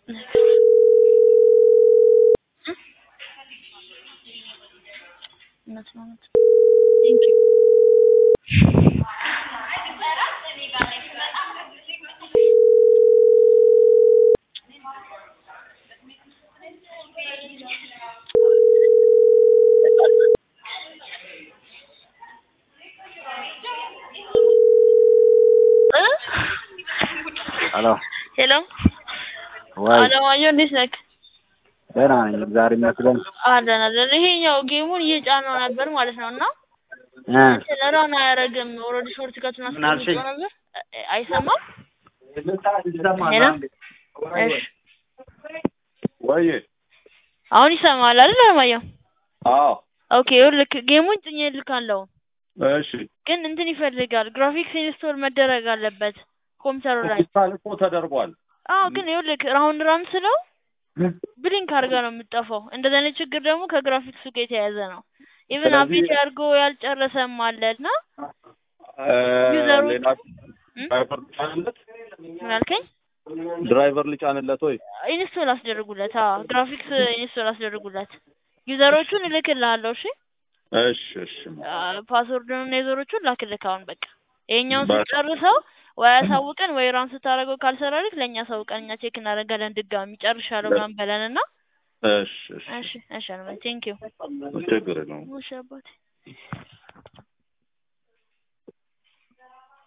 እውነት ነው እውነት ቴንክ ዩ ሄሎ ሄሎ ወይ አለማየሁ እንዴት ነህ? ደህና ነኝ እግዚአብሔር ይመስገን አለን አለን። ይሄኛው ጌሙን እየጫነው ነበር ማለት ነው እና እ ረን አያደርግም። ኦልሬዲ ሾርት ከቱን ምን አልሽኝ? አስቀምጬው ነበር እ- አይሰማም። ሄሎ እሺ ወይ አሁን ይሰማል አይደል አለማየሁ? አዎ ኦኬ ይኸውልህ ጌሙን ጭኜ ልካለሁ እሺ ግን እንትን ይፈልጋል ግራፊክስ ኢንስቶል መደረግ አለበት ኮምፒውተሩ ላይ። ሆስፒታል እኮ ተደርጓል አዎ ግን ይኸውልህ ራውንድ ራን ስለው ብሊንክ አድርጋ ነው የምጠፋው። እንደዚህ አይነት ችግር ደግሞ ከግራፊክሱ ጋር የተያያዘ ነው። ኢቭን ስለዚህ- አፕዴት አድርጎ ያልጨረሰም አለ እና እ፣ ዩዘሩ- ሌላ እም? ድራይቨር ልጫንለት ምን አልከኝ? ድራይቨር ልጫንለት ወይ ኢንስቶል አስደርጉለት። አዎ ግራፊክስ ኢንስቶል አስደርጉለት። ዩዘሮቹን እልክልሃለሁ። እሺ እሺ እሺ ፓስወርዱን እና ዩዘሮቹን ላክልክ አሁን በቃ ይሄኛውን በቃ። ስትጨርሰው ወይ አሳውቀን ወይ ራን ስታደርገው ካልሰራልክ ለእኛ አሳውቀን እኛ ቼክ እናደርጋለን ድጋሚ ጨርሻለሁ ምናምን በለን እና እሺ እሺ እሺ እሺ ቴንክ ዩ ችግር የለውም እሺ አባቴ